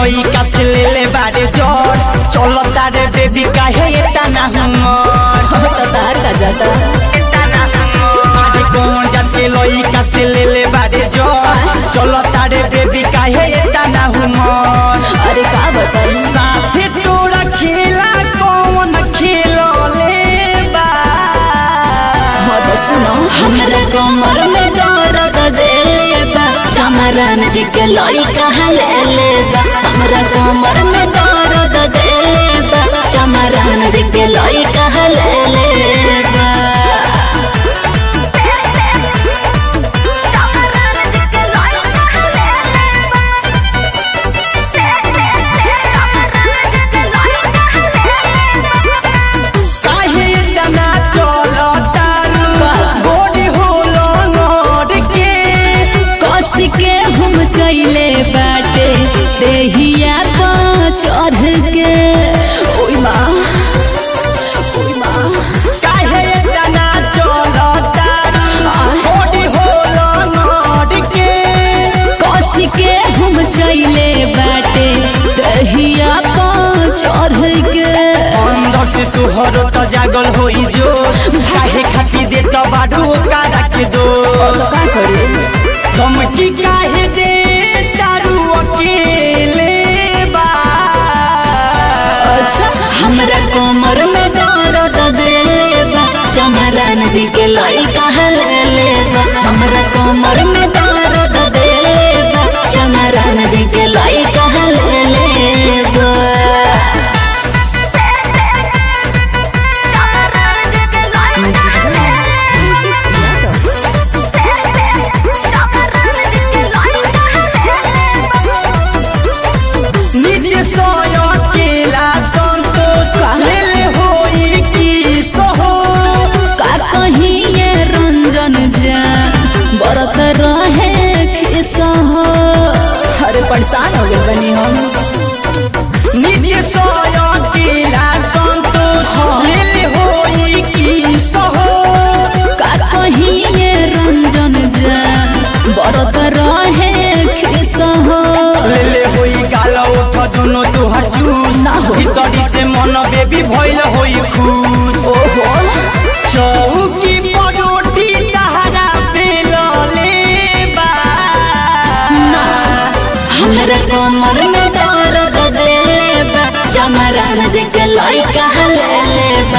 लइका से ले ले बारे जोर चलो तारे बेबी काहे इतना हमर हम तो तार का जाता अरे कौन जाके लइका से ले ले बारे जोर चलो तारे बेबी काहे इतना हमर अरे का बताई साथे तोरा खेला कौन खेलो ले बा हाँ तो सुनो हमरा कमर में दर्द देले बा चमरन जी के लड़का ले ले बा हमरा कमर में दर्द देले बा चमरन जी के लड़का ले ले बा काहे इतना चलो तारू का? गोरी होलो नोर के कस के हम चले बाटे देहिया पर चढ़ के ओई माँ ओई माँ काहे इतना चलो तारू गोरी होलो नोर के कस के हम चले बाटे दहिया पर चढ़ के अंदर से तुहर तो जागल होई जो काहे खाती दे तो बाडू का रख दो का करे धमकी काहे दे तारू अकेले बा अच्छा हमरा कमर में दर्द देले बा चमरन जी के लड़का ले ले बा हमरा कमर में दर्द देले बा चमरन जी के लड़का ले ले बा नित्य सोय अकेला संतोष का? ले होई की सोहो का कहीं ये रंजन जा बरत रहे खिसा हो अरे परेशान हो गए बनी हम नित्य सोय अकेला संतोष ले होई की सोहो का कहीं ये रंजन जा बरत रहे खिसा हो ले होई गालो उठ दोनों तुहर चूस ना हो। भीतरी से मन बेबी भइल होई खुश ओहो चौकी परोटी तहरा बेलले बा ना हमरा कमर में दर्द देले बा चमरन जी के लड़का ले ले बा